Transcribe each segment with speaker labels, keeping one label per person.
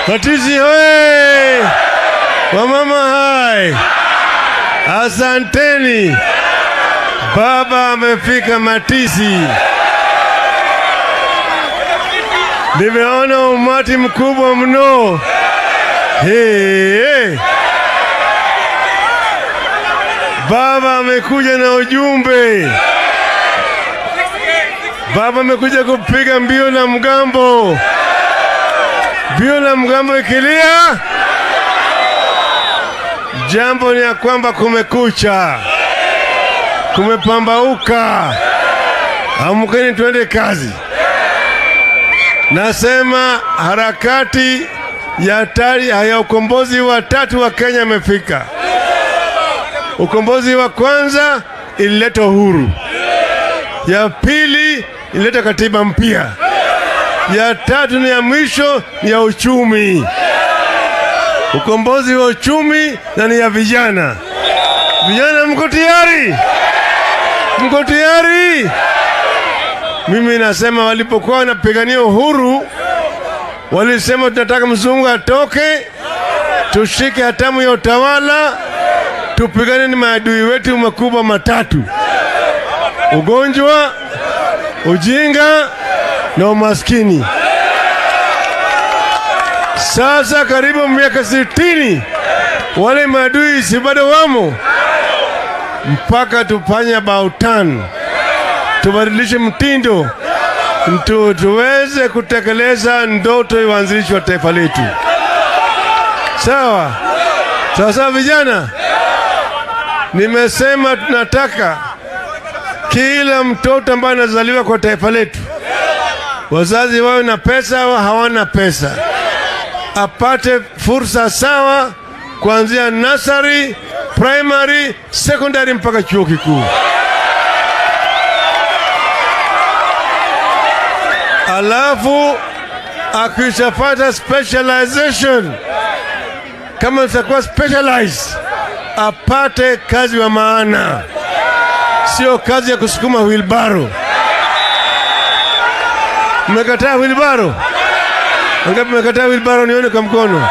Speaker 1: Matisi hoye! Wamama hai! Asanteni. Baba amefika Matisi. Nimeona umati mkubwa mno. Hey, hey. Baba amekuja na ujumbe. Baba amekuja kupiga mbio na mgambo. Mbio na mgambo ikilia, jambo ni ya kwamba kumekucha, kumepambauka. Amkeni twende kazi. Nasema harakati ya tari ya ukombozi wa tatu wa Kenya imefika. Ukombozi wa kwanza ilileta uhuru, ya pili ilileta katiba mpya, ya tatu ni ya mwisho ni ya uchumi. Ukombozi wa uchumi na ni ya vijana. Vijana, mko tayari? Mko tayari? Mimi nasema walipokuwa wanapigania uhuru walisema tunataka mzungu atoke, tushike hatamu ya utawala, tupigane ni maadui wetu makubwa matatu: ugonjwa, ujinga na umaskini. Sasa karibu miaka sitini, wale maadui si bado wamo, mpaka tufanye about turn, tubadilishe mtindo tu, tuweze kutekeleza ndoto ya uanzilishi wa taifa letu. Sawa sawa sawa, vijana, nimesema tunataka kila mtoto ambaye anazaliwa kwa taifa letu, wazazi wawe na pesa au hawana pesa, apate fursa sawa kuanzia nasari, primary, secondary mpaka chuo kikuu. Alafu akishapata specialization, kama itakuwa specialized, apate kazi wa maana, sio kazi ya kusukuma wilbaro. Mmekataa wilbaro? Wangapi mmekataa wilbaro? Nione kwa mkono.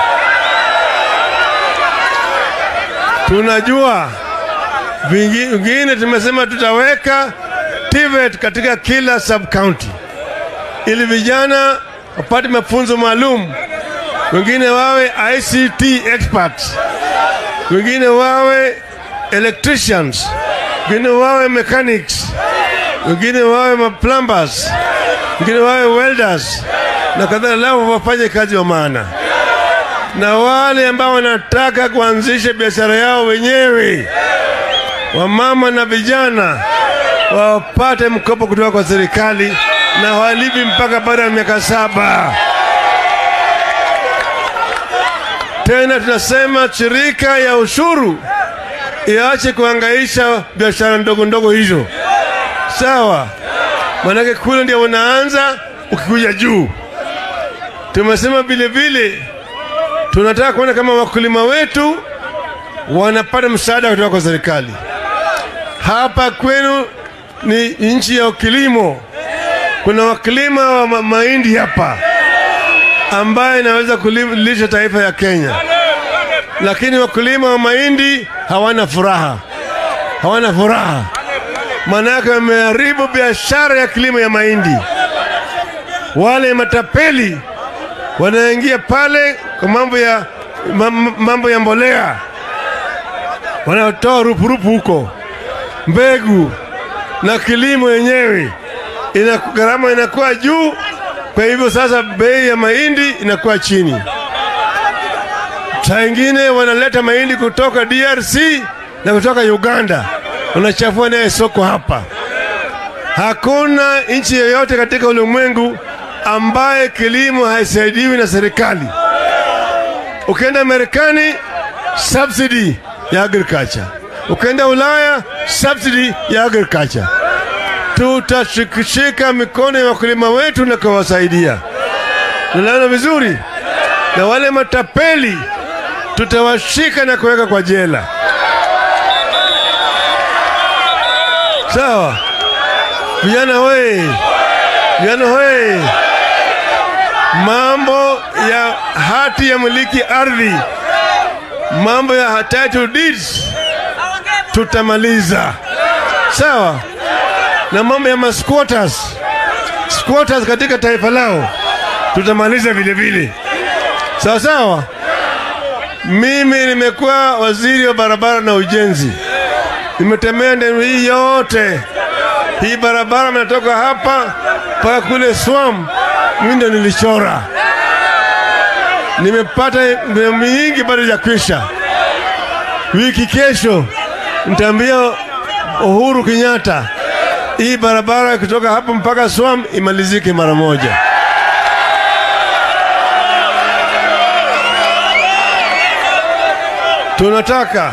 Speaker 1: Tunajua vingine, tumesema tutaweka TVET katika kila sub county ili vijana wapate mafunzo maalum, wengine wawe ICT experts, wengine wawe electricians, wengine wawe mechanics, wengine wawe plumbers, wengine wawe welders na kadhalika, lao wafanye kazi wa maana. Na wale ambao wanataka kuanzisha biashara yao wenyewe, wamama na vijana, wapate mkopo kutoka kwa serikali na walipi mpaka baada ya miaka saba. Tena tunasema shirika ya ushuru iache kuhangaisha biashara ndogo ndogo hizo, sawa? Maanake kule ndio wanaanza ukikuja juu. Tumesema vile vile tunataka kuona kama wakulima wetu wanapata msaada kutoka kwa serikali. Hapa kwenu ni nchi ya kilimo kuna wakulima wa ma mahindi hapa ambaye inaweza kulisha taifa ya Kenya, lakini wakulima wa mahindi hawana furaha, hawana furaha, maanake wameharibu biashara ya kilimo ya mahindi. Wale matapeli wanaingia pale kwa mambo ya mambo ya mbolea, wanatoa rupurupu huko, mbegu na kilimo yenyewe ina gharama inakuwa juu. Kwa hivyo sasa bei ya mahindi inakuwa chini. Saa ingine wanaleta mahindi kutoka DRC na kutoka Uganda, wanachafua naye soko hapa. Hakuna nchi yoyote katika ulimwengu ambaye kilimo haisaidiwi na serikali. Ukienda Marekani, subsidy ya agriculture. Ukienda Ulaya, subsidy ya agriculture tutashikishika mikono ya wakulima wetu na kuwasaidia. Nalaona vizuri, na wale matapeli tutawashika na kuweka kwa jela. Sawa vijana, we vijana, we mambo ya hati ya miliki ardhi, mambo ya title deeds tutamaliza, sawa, na mambo ya masquatters squatters katika taifa lao tutamaliza vile vile, sawa sawa. Mimi nimekuwa waziri wa barabara na ujenzi, nimetembea ndani hii yote. Hii barabara mnatoka hapa mpaka kule Swam, mimi ndo nilichora. Nimepata mingi bado ya kwisha. Wiki kesho nitaambia Uhuru Kenyatta hii barabara kutoka hapo mpaka Swam imalizike mara moja. Tunataka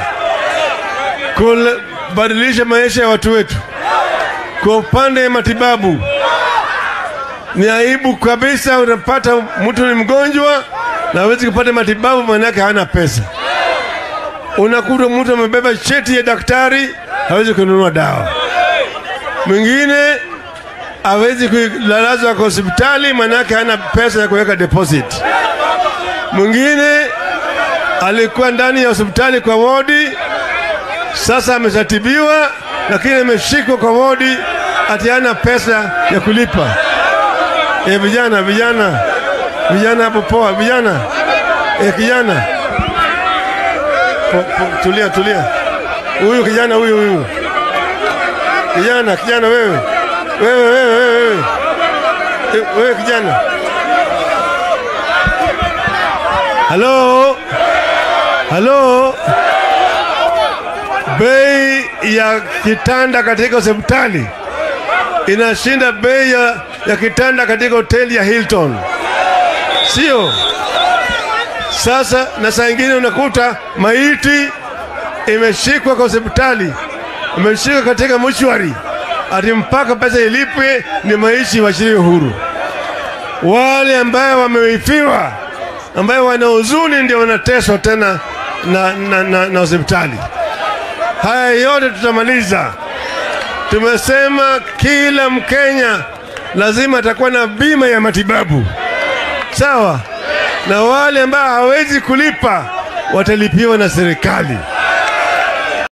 Speaker 1: kubadilisha maisha ya watu wetu. Kwa upande wa matibabu, ni aibu kabisa, unapata mtu ni mgonjwa na hawezi kupata matibabu, maana yake hana pesa. Unakuta mtu amebeba cheti ya daktari, hawezi kununua dawa. Mwingine hawezi kulalazwa kwa hospitali, maana yake hana pesa ya kuweka deposit. Mwingine alikuwa ndani ya hospitali kwa wodi, sasa ameshatibiwa, lakini ameshikwa kwa wodi ati hana pesa ya kulipa. E, vijana vijana vijana hapo poa, vijana e, kijana po, po, tulia tulia, huyu kijana huyu huyu kijana kijana, wewe wewe wewe wewe wewe E, wewe kijana, halo halo, bei ya kitanda katika hospitali inashinda bei ya, ya kitanda katika hoteli ya Hilton, sio? Sasa na saa ingine unakuta maiti imeshikwa kwa hospitali, imeshikwa katika mochwari, ati mpaka pesa ilipwe ni maishi wachiliwe huru. Wale ambayo wameifiwa, ambayo wana huzuni, ndio wanateswa tena na, na, na, na hospitali. Haya yote tutamaliza. Tumesema kila Mkenya lazima atakuwa na bima ya matibabu, sawa, na wale ambao hawezi kulipa watalipiwa na serikali.